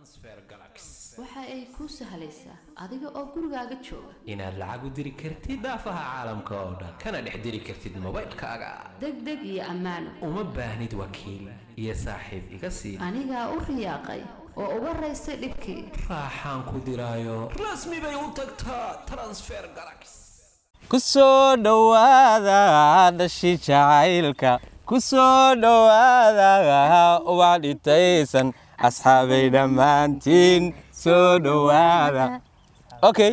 waxa ay kuu sahlaysaa adiga oo gurigaaga jooga inaad lacag u diri kartid daafaha caalamka oo dhan kana dhex diri kartid mobaylkaaga degdeg iyo ammaano uma baahnid wakiil iyo saaxiib iga sii anigaa u riyaaqay oo uga raystay dhibkii raaxaan ku diraayo rasmi bay u tagtaa transfer galax ku soo dhowaada dhashi jacaylka ku soo dhowaada ubax dhitaysan asxaabay dhammaantiin soo dhowaada okay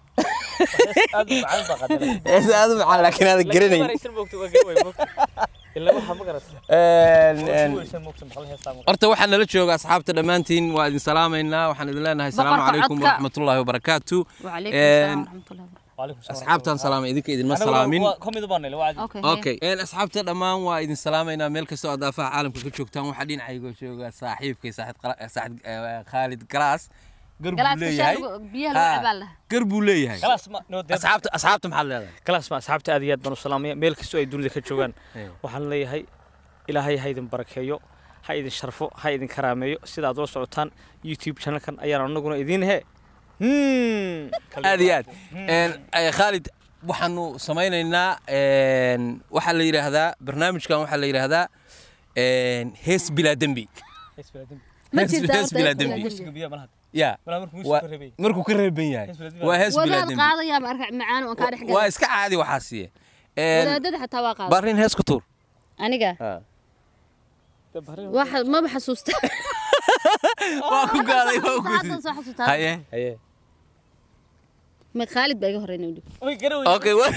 hees aad u macaan laakiin aad garanayn horta waxaa nala jooga asxaabta dhammaantiin waa idin salaamaynaa waxaan idin leenahay asalaamu Boqorka calaykum codka. waraxmatullaahi wabarakaatu wacalaykum asalaam waraxmatullahi asxaabtaan salaamay idinka idinma salaamin okay okay een asxaabta dhammaan waa idin salaamaynaa meel kastoo aad daafaha caalamka ka joogtaan waxaa dhinacayga jooga saaxiibkay saaxid Qala- saaxid eh, khaalid galaas gar buu galaaska leeyahay shaargo biyaha lagu Ha, cabaa laha gar buu leeyahay asxaabta asxaabta maxaad leedahay kalaas ma asxaabta aad iyo aad baan u salaamaya meel kastoo ay dunida ka joogaan Hey. waxaan leeyahay ilaahay ha idin barakeeyo ha idin sharfo ha idin karaameeyo sida aad ula socotaan youtube channelkan ayaan anaguna idiin he Hmm. aad iyo aad Een, eh, khaalid waxaanu samaynaynaa een, waxaa la yidhaahdaa barnaamijkan waxaa la yidhaahdaa een, hees bilaa dembi ma Hees- jirtaa hees horta bilaa hees dembi. bilaa Musiga biyaha malaha. ya Malaha markuu Waa- musiga reebay. markuu ka reeban yahay Hees bilaa dembi. waa hees bilaa wadaad dembi qaadaya marka macaan oo kaa dhex waa gala iska caadi waxaa siiye Een, wadaadada xataa waa qaada barin hees ku tuur aniga waxa maba xasuusta waa ku gaaday waa ku hadda soo xasuustaa haye Haye. ma khaalid baa iga horreynay weli Oy, garowe. okay wa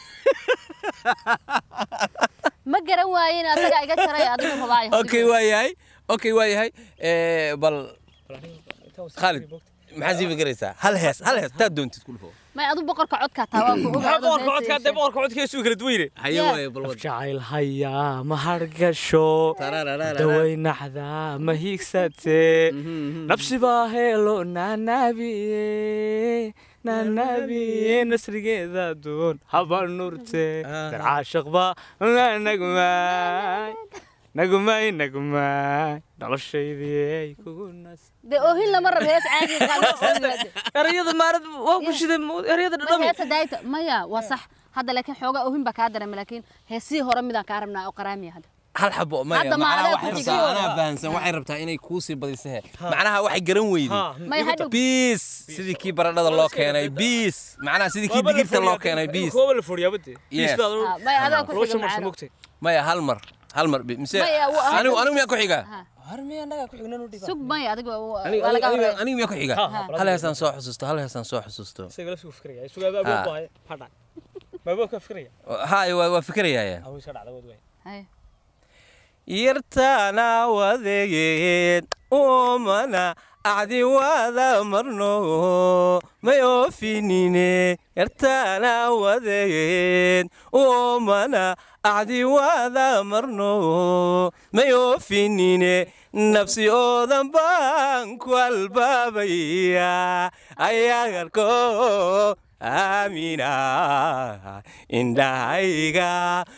ma garan waayen asagaa iga jaray adigu rabaayo okay waa yahay okay waa yahay Eh, bal khaalid maxaa sii fikiraysaa hal hees hal hees taad doontid ku dhufo may adu boqorka codka taa waa ku Maxaa boqorka codka dee boqorka codkiisu kala duwayne haye Yeah. waaye bal wad jacayl hayaa ma hargasho daway naxdaa ma hiigsate nabsibaa heelo naanaabiye naanaabiye nasrigeeda doon haba nurte dar caashaqba nagmaay nagmaay nagmaay noloshaydii kugu nas dee oohin lama rabo hees caadi erayada maarad waa ku shiday erayada dhadhami heesa daayta maya waa sax hadda laakiin xoogaa oohin baa kaa dareema laakiin heesihii hore midaan kaa rabnaa oo qaraamiya hadda hal xabo maya Hadda macnaha macnaha waxay ku rabtaa xigay. anaa fahansan waxay rabtaa inay kuu sii badisahe macnaha waxay garan weyday may hadhow biis sidii kii baradhada loo keenay biis macnaha sidii kii digirta loo keenay biis kuwa la furiyaa bade Yes. Ah, may adaa ku xiga macano mogtay maya hal mar hal mar bi- mise Maya, wa- anigu anigu miyaa ku xiga harmiya anaga ku xignan u dhiba sug maya adiga waa anigu waa laga anigu- horreeya anigu miyaa ku xiga Ha, hal heesaan soo xusuusto hal heesaan soo xusuusto isaga la sugu fikraya isuga abaab Ha. baahay hadha maabaab ka fikraya haye waa waa fikirayaa awu iska dhacda wad way Hay. yartaana wadegeed umana acdi wada marno may oofinine yartaana wadegeed umana acdi wada marno may oofinine nafsi oodan baan ku albaabaya ayagarko aamina indhahayga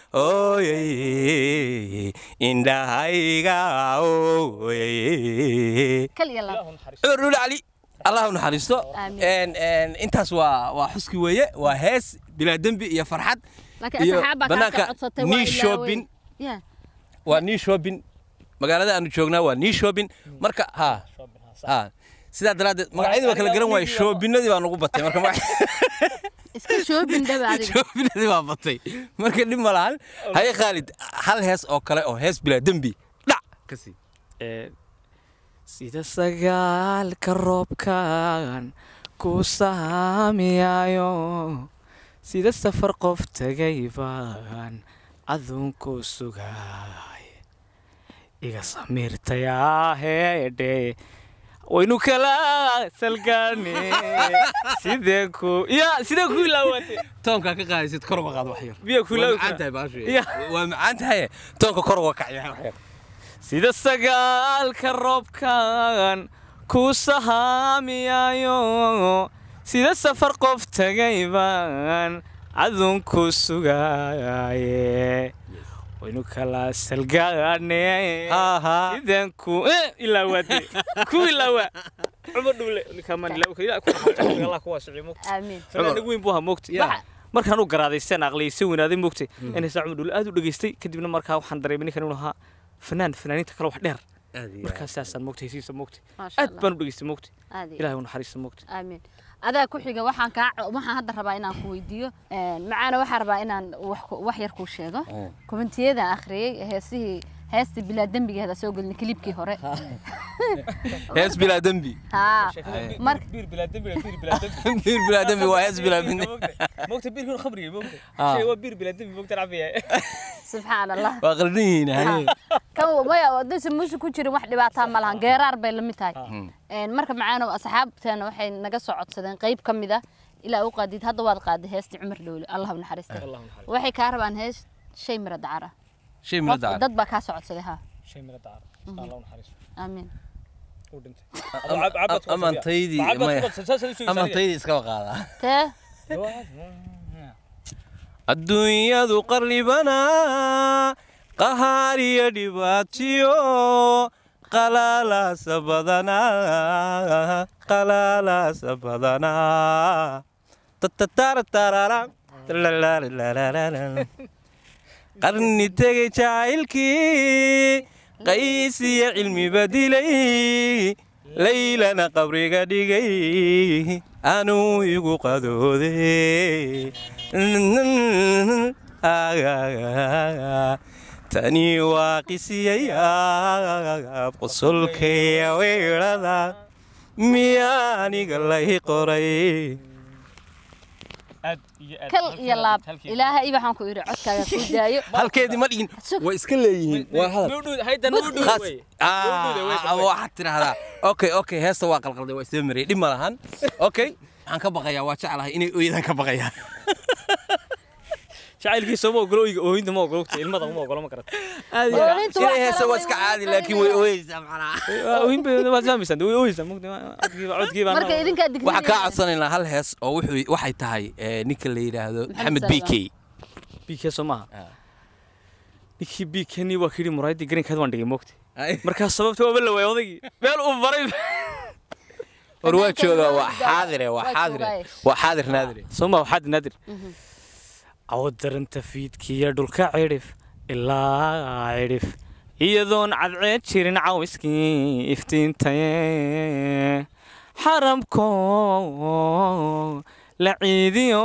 ooyay indhahayga ooyay kaliya laab cumar dhuuli cali allah u naxariisto Aamin. Een, een, intaas waa waa xuski weeye waa hees bilaa dembi iyo farxad laakiin iyo asxaab baa kaa banaanka soo codsatay waa nii ilaawey. shopping Yeah. waa nii shopping magaalada aanu joognaa waa nii shopping marka ha ha sidaa daraaddeed magacyadii waa kala garan waaye shoobinadii baa nagu batay marka magac- iska shoobin dhaba adiga shoobinadii baa batay marka dhib ma lahan haye khaalid hal hees oo kale oo hees bilaa dembi dhac ka sii sida sagaalka roobkan ku saamiyayo sida safar qof tegay baan adunku sugay iga samiirtayaaheedhe waynu kala salgaane sidee ku ya sidee ku ilaawate toonkaa ka qaadaysid kor uga qaad wax yar biyo ku waa ilaawi macaan kara. tahay baashu Ya. waa macaan tahay toonka kor uga kacya wax yar sida sagaalka roobkan ku sahaamiyayo sida safar qof tegay baan adunku sugaye waynu kala salgaane Aha. sideen ku ilaawaade ku ilaawa cumar dhuule ninkaa maan ilaa ka ilaa ku raxmay allah ku waasiciyo moogta aamiin fanaan weyn buu ahaa moogta Waxa- markaan u garaadaysteen aqliyaysan weynaaday moogtay in heesaa cumar dhuule aad u dhageystay kadibna markaa waxaan dareemay ninkan inuu ahaa fanaan fanaaniinta kale wax dheer markaas saasaan moogtay hesiisa moogtay maasha aad allah baan u dhageystay moogtay aad iyo ilaahay u naxariista moogtay aamiin adaa ku xiga waxaan kaa waxaan hadda rabaa inaan ku weydiiyo macaana waxaan rabaa inaan wax ku- wax yar kuu sheego komentiyada akhriyey heesihii heestii bilaa dembigeeda soo gelin kilibkii hore hees bilaa dembi haa marka biir bilaa dembi biir bilaa dembi biir bilaa dembi waa hees bilaa dembi moogta biirkii khamriga moogta Ah. shay waa biir bilaa dembi moogta cabiya subxaan allah waa qaldan yihiin haye kan maya hadaysan muuse ku jirin wax dhibaataa ma lahan geeraar bay la mid tahay Een, marka macaano asxaabteena waxay naga soo codsadeen qayb ka mid ah ilaa u qaadid hadda waad qaaday heestii cumar dhowle allah u naxariista Allah naxariisto. waxay kaa rabaan hees shay mira dacar ah shay Qof- mila dacar dad baa kaa soo codsaday ha shay mira dacar allah u naxariisto aamiin uu dhintay amantaydii maya amantaydii iskaba qaadaa tee adduunyadu qarlibana qahaar iyo dhibaatiyo qalaalaasa badanaa qalaalaasa badanaa tatataratararam talalalalalala. qarni tegay jacaylkii qays iyo cilmiba dilay laylana qabriga dhigay anuu igu qadoode tani waa qisiyaya qosolkaya weerada miyaa aniga lay qoray aad iyo aad kal iyo laab ilaahay waxaan ku idhi codkaaga kuu daayo halkeedii ma dhigin way iska leeyihiin waa hadal khas Ah, waxaad tidhaahdaa okay okay heesta waa qalqalday waa isdaba mariyay dhib ma lahan okay waxaan ka baqayaa waa jeclahay inay ooyadaan ka baqayaan jacaylkiisa ma ogolo oyga oohinta ma ogolo ilmada ma ogolo ma karata Oohintu waa inay heesta kala waa iska weyn, caadi waa laakiin kala way weyn. ooyeysaa macnaha oohin bay waad fahmaysaa way oohaysaa mugdi codkiiba codkiiba marka idinkaa digniya waxaan kaa codsanaynaa hal hees oo wuxuu waxay tahay eh, ninka la yidhaahdo Maxamed maxamed b k bk soo maaha Ah. ninkii bkni waa kidhi muraayadii garinkeed waan dhigay moogta markaas sababta waaba la waayay odaygii meel uu baray war waa joogaa waa xaadire waa Waa xaadire joogaaye. waa xaadir naadire soo maa waxaad naadir cawad daranta fiidkiiyo dhulka cidhif ilaa cidhif iyadoon cadceed jirin cawiskii iftiintaye xaramko la ciidiyo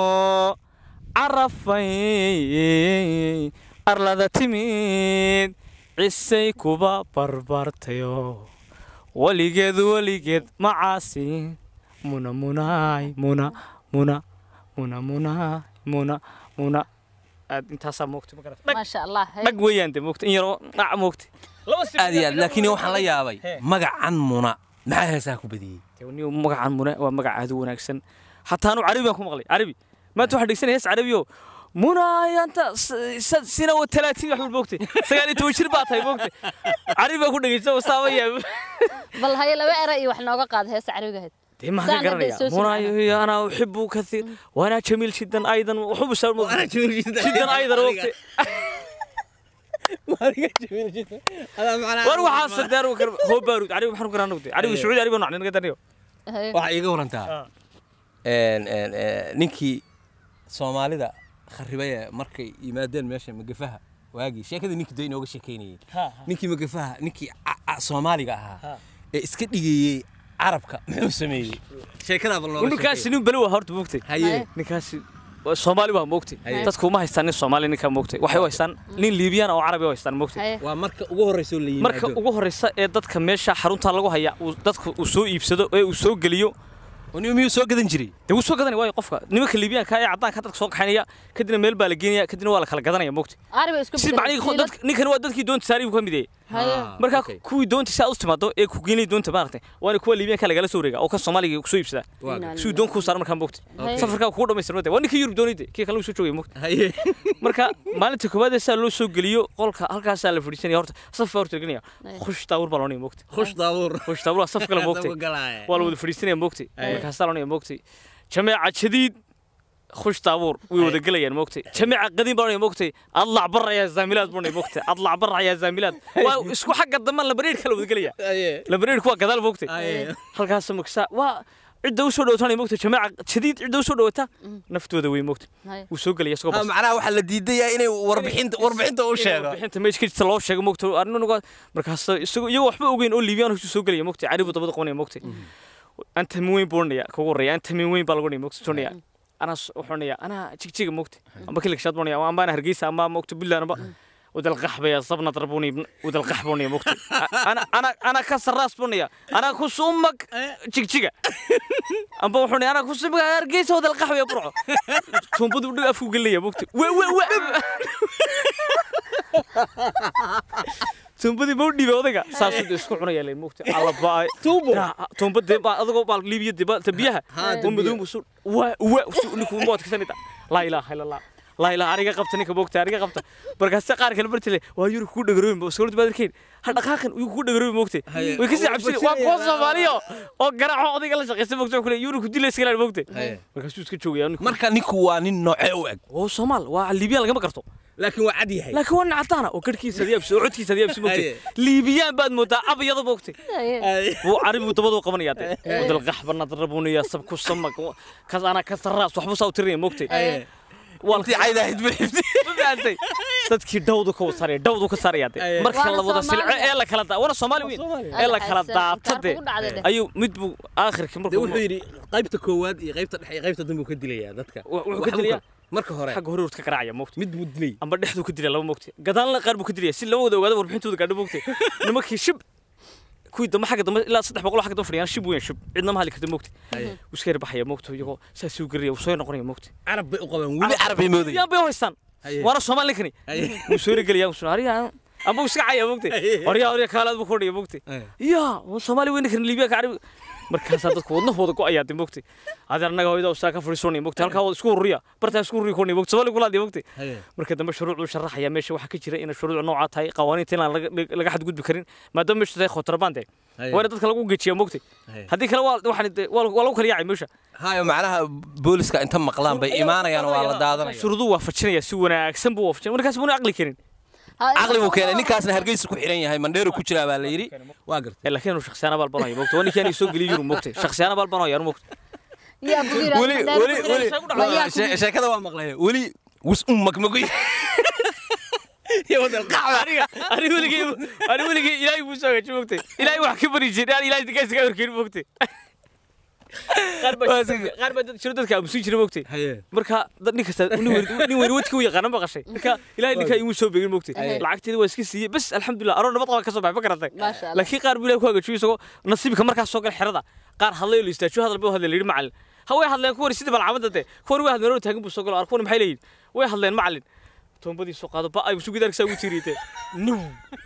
carafay arlada timid cisay kuba barbartayo weligeed weligeed macaasi muna munaay muna muna muna munaay muna muna aad intaasaa moogta ma garata dhag maasha allah hey. dhag weeyaan de moogta in yaroo dhac moogta aad iyo aad laakiin waxaan la yaabay magacan muna maxaa heesaa ku badiyey niyo magacan muna waa magac aad u wanaagsan hataa anu carabi baan ku maqlay carabi maanta waxaa dhegsanaya hees carabiyo munaayanta sina wa talaatiin wax walba moogtay sagaal iyo toban jir baa tahay moogtay carabi baan ku dhegeysta wasaaba yaab bal haye laba era iyo wax nooga qaada heesta carabiga ahayd dee maxaan ka Saan hadda garanaya soo munaayo ana uxibu kathiir waana jamiil jiddan aydan uxubu sar jiddan aydan moogtay war waxaa sadeer hoo baarud carabi maxaan ku garanaa carabi sacuudi carabi nacni naga daniyo Haye. waxaa iiga warantaa een, een, een, ninkii soomaalida kharibay ee markay yimaadeen meesha magafaha waagii sheekadii ninkii dee inooga sheekeynayay ninkii magafaha ninkii ca- ca- soomaaliga ahaa ee iska dhigayey carabka muxuu sameeyey sheekadaa bal nooga ninkaasi sheekay. nin beli waa horta moogtay haye ninkaasi waa soomaali waa moogtay Haye. dadku uma haystaan nin soomaali ninkaa moogtay waxay u haystaan nin liibiyaan oo carabi u haystaan moogtay Haye. waa marka ugu horreysoo la yimaado marka ugu horeysa ee dadka meesha xarunta lagu haya uu dadku uu soo iibsado ee uu soo geliyo oo nin miyuu soo gadan jiray dee wuu soo gadanaya waayo qofka nimanka liibiyaanka ee caddaanka dadka soo kaxaynaya kadibna meel baa la geenaya kadibna waa la kala gadanaya moogtay carabi isku si bedelay, macnihii siilad. dadka ninkani waa dadkii doonta saari buu ka mid yahay Haye. Ah, marka okay. kuwii doonta si aad u timaado ee ku geenay doonta maaragtay waana kuwa liibiyaanka lagala soo wareega oo kan soomaaliga ku soo iibsada Waa Inaa si uu doon kuu saaro markaa moogtay Haye. safarkaa kugu dhamaystirmade waa ninkii yurub doonayde kii kale uu soo joogay moogtay haye marka maalinta koowaad ee saa loo soo geliyo qolka halkaasaa la fadhiisanaya horta saf baa horta gelinayaa Ay. khush daawur baa loonaya moogtay khush daabuur khush daawur waa saf kale moogtay waa la wada fadhiisanaya moogtay Ay. markaasaa loonaya moogtay jameeca jadiid khush taabuur way wada gelayaan moogtay jamiica qadiim baan moogtay adlac bar ayaa zaamilaad baan moogtay adlac bar ayaa zaamilaad waa isku xagga dambe labareer kala wada gelaya labareerku waa gadaal moogtay halkaas maksa waa cidda u soo dhawataanay moogtay jamiica jadiid cidda u soo dhawata naftooda way moogtay Haye. wuu soo gelaya isagoo Ah, bas macnaha waxaa la diidaya inay warbixinta warbixinta u sheego bixinta meesha ka jirta loo sheego moogtay arrinuga markaas isagoo iyagoo waxba ogeyn oo liibiyaan hosuu soo gelaya moogtay caribu dabada qabanaya moogtay anta min weyn buu odhanaya kugu horreeya anta min weyn baa lagu odhanaya moogtay odhanaya anaa s- wuxuu odhanaya anaa jigjiga moogtay amba kiligshaad buu odhanaya amba ana hargeysa amba moogtay buntland amba ودلقح بيا صبنا ضربوني ودلقح بوني موقتي انا انا انا كسر راس بوني انا كوس امك جيك جيك ام بوحوني انا كوس امك ارقيس ودلقح بيا برعو ثم بدو بدو افو قال لي موقتي و و و tuumbadii ma u dhiibay odaga saasuu de isku cunaya leen moogta alla baay tuumbo tuumbadii baa adagoo baa liibiyadii baa tabiyaha oo madow musu wa wa ninku mood ka sanita laa ilaaha illa allah laa ilaaha aniga qabta ninka moogta aniga qabta markaase qaar kale bartile waa yuri ku dhagarooyin ba sawirta baad arkeen ha dhaqaaqan uu ku dhagarooyin moogta way kasii cabsi waa kuwa soomaaliyo oo garaaco odayga la shaqeysa moogta kule yuri ku dilay iska moogta markaasuu iska joogaya ninku marka ninku waa nin noocee u eg oo soomaal waa liibiyaan lagama garto laakiin waa cad yahay laakiin waa nacataana oo garhkiisa diyaabsi oo codkiisa diyaabsi moogtay liibiyaan baad moodaa abayada moogtay wuu caribu dabaduu qabanaya de wadalqax banad rabuniya sabku samak kas ana ka sarraas waxba saa u tirinaya moogtay intii caydahayd bilifti ma fahamtay dadkii dhawdu ka saaraya dhawdu ka saaraya de marka Waana la wada silco Soomaali. ee la kala daa wana soomaali weyn ee la kala daata de Ku dhacday de. ayuu mid buu aakhirkii de markuu wuxuu yidhi qaybta koowaad iyo qaybta dhexe iyo qaybta dambe uu ka dilayaa dadka Wa- wuxuu ka Waxbuu dilayaa? marka hore xagga hore urta ka garaacaya moogtay mid buu dilay amba dhexduu ka dilay laba moogtay gadaalna qaar buu ka dilaya si lama wada ogaado warbixintooda gaadho moogtay nimankii shib kuwii dambe xagga dambe ilaa saddex boqol oo xagga dambe fadhiyaan shib weyn shib cidna ma hadli karta moogtay wuu iska yarbaxaya moogtay iyagoo saas u garaya wuu soo noqonaya moogtay carab bay u qabaan weli carab bay moodayaan yaan bay u haystaan Haye. waana soomaali ninkani Haye. wuu soo gelaya wuu soo ariya amba wuu iska caya moogtay Haye. orya orya kaalaad buu ku odhaya moogtay Haye. ya waa soomaali weyn ninkani liibiya ka carabi markaasaa dadku wadnahooda go-ayaa de moogtay adeer annaga hooyada usaa ka fadhiisoonaya moogtay halkaa wada isku hurriya bartaa isku hurriya koonaya moogtay soomaali kulaadiya moogtay Haye. marka dambe shuruucdu sharaxaya meesha waxaa ka jira inay shuruuc noocaa tahay qawaaniinta inaan laga- laga xadgudbi karin maadaama meesha tahay khotrabaan tahay Haye. waa in dadka lagu gejiya moogtay Haye. haddii kale waa waxaan de- waa waa lagu kala yaacay meesha hayo macnaha booliska inta maqlaan bay imaanayaan waa la daadanaya shuruudu waa fajinaya si wanaagsan buu waafajinaya markaas muuna aqli karin caqli buu keenay ninkaasna hargeysa ku xiran yahay mandheero ku jiraa baa la yidhi waa gartay laakiin inuu shakhsiyaana baal banayo moogtay waa ninkii soo geliyay yurub moogtay shakhsiyaana baal banayo anu moogtay yaa bugira weli weli weli Wayaa shee- sheekada waa maqlay weli wus um magmagoy iyo wadal qaxwa aniga aniga weligay aniga weligay ilaahay buu soo hagaajiyay moogtay ilaahay wax ka bari jiray aan ilaahay dadka iskaga horkeeni moogtay qaar baa qaar baa dad shiro dadka aamusin jiray moogtay haye marka dad nin kasta nin weyn nin weyn wadka u yaqaan ma qashay marka ilaahay ninka imu soo beegin moogtay lacagteeda waa iska siiyay bas alxamdulillah aroon nabad qaba ka soo baxay ma garatay Maasha Allah. laakiin qaar buu ilaahay ku hagaajiyo isagoo nasiibka markaas soo gal xerada qaar hadlay oo istaajiyo hadal buu hadlay yiri macallin ha way hadleen kuwan sidii balcamada de kuwan way hadleen oo taagan buu soo galo arkuwan maxay leeyihiin way hadleen macallin toonbadii soo qaado ba ay sugu darkisa ugu tiiriyay nu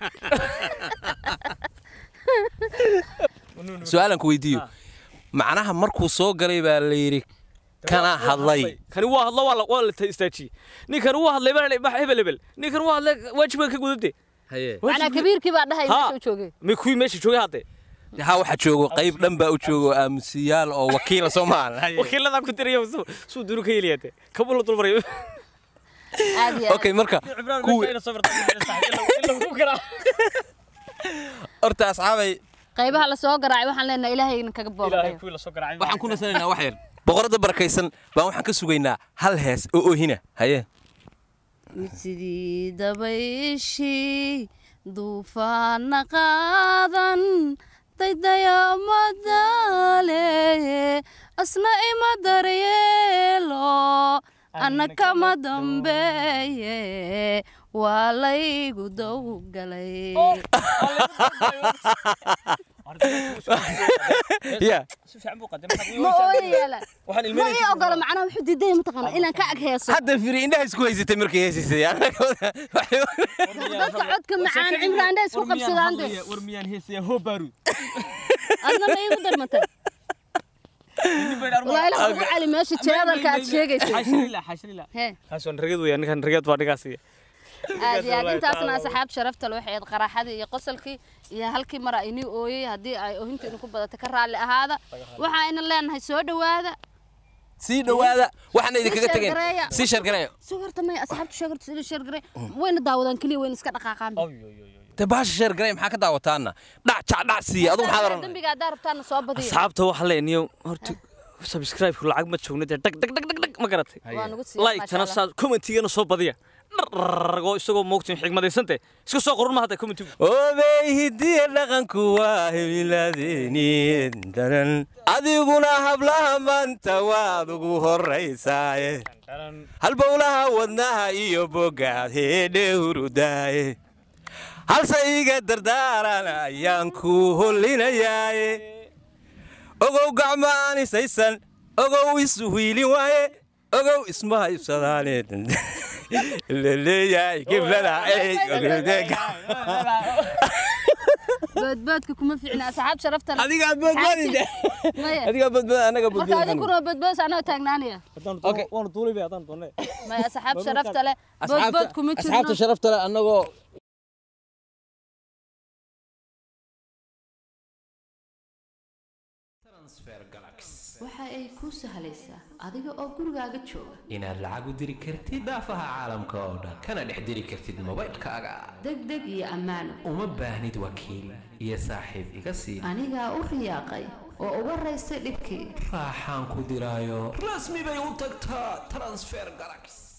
su-aalan ku weydiiyo macnaha markuu soo galay baa la yidhi kana hadlay kani waa hadlo waa la waa la istaajiyay ninkani waa hadlay baa ma hebel hebel ninkani waa hadlay waajibka ka gudubtay haye macnaa kabiirkii baa dhahay Ha. meesha u joogay mi kuwii meesha joogay hadde ha waxaa joogo qayb dhan baa u joogo aamusiyaal oo wakiila soomaal wakiiladaa ku tiriya suu duru ka yeliyaate kabula dulmaray aad iyo aad. okay marka kuwi horta asxaabay qaybaha la soo garaacay waxaan leenahay ilaahay idin kaga booqayo waxaan ku nasanaynaa wax yar boqorada barakaysan baan waxaan ka sugaynaa hal hees oo oohina haye sidii dabayshii duufaana qaadan daydaya madaale asna ima daryeelo anna kama dambeeye waa laygu dowgalay ya ma ooyayaala ma ii ogolo macnaha wuxuu diidaya mataqaana inaan ka ag heeso hadda firi indhaha isku haysatay markay heesaysay dadka codka macaan cimraandha isku qabsadaan de war miyaan heesaya hoo baaruud adna ma iigu darmatay walaa ilaah ugu cali meesha jeedalka aad sheegaysay xashilila xashilila hee kaasoo ragad weeyaan ninkan ragad baa dhigaasiya aad iyo aad intaasna asxaab sharafta le waxay ahayd qaraxadii iyo qosolkii iyo halkii mara inii ooyey haddii ay oohinta idinku badata ka raalli ahaada waxaa ina leenahay soo dhowaada sii dhowaada waxaana idinkaga tegeen shargareeya. sii shargareeya soo horta may asxaabtu sheegarto sida sheergare wayna daawadaan keliya wayna iska dhaqaaqaan te baasha shargareeya maxaa ka daawataana dhac jac dhac siiya adigu maxaad oran dambiga haddaa rabtaana soo badiyo asxaabta waxaa leenayo horta subscribe lacag ma joogna dee dhag dhag dhag dhag dhag ma garatay waa nagu siiya like tana saa commentigana soo badiya dharragoo isagoo moogtin xigmadaysante iska soo qorun ma hadda commentigu obey hidiya dhaqanku waa himiladeeni daran adiguna hablaha maanta waad ugu horaysaaye halbowlaha wadnaha iyo bogaad heedhe hurudaaye halse iga dardaaran ayaan ku hollinayaaye ogow gacmaan isaysan ogow isu hiilin waaye ogow isma haybsadaane laleeyahay giblada boodboodka kuma fiicna asxaab sharafta leh. adigaa badbaadida Maya. adigaa badbaad anaga marka badbaad adinkuna boodboos anoo taagnaanaya waanu duulibay haddaan doonne may asxaab sharafta leh boodbood kuma asxaabta jirno sharafta leh annagoo waxa ay kuu sahlaysaa adiga oo gurigaaga jooga inaad lacag u diri kartid daafaha caalamka oo dhan kana dhex diri kartid mobaylkaaga degdeg iyo ammaano uma baahnid wakiil iyo saaxiib iga sii anigaa u riyaaqay oo uga raystay dhibkii raaxaan ku diraayo rasmi bay u tagtaa transfer galaxy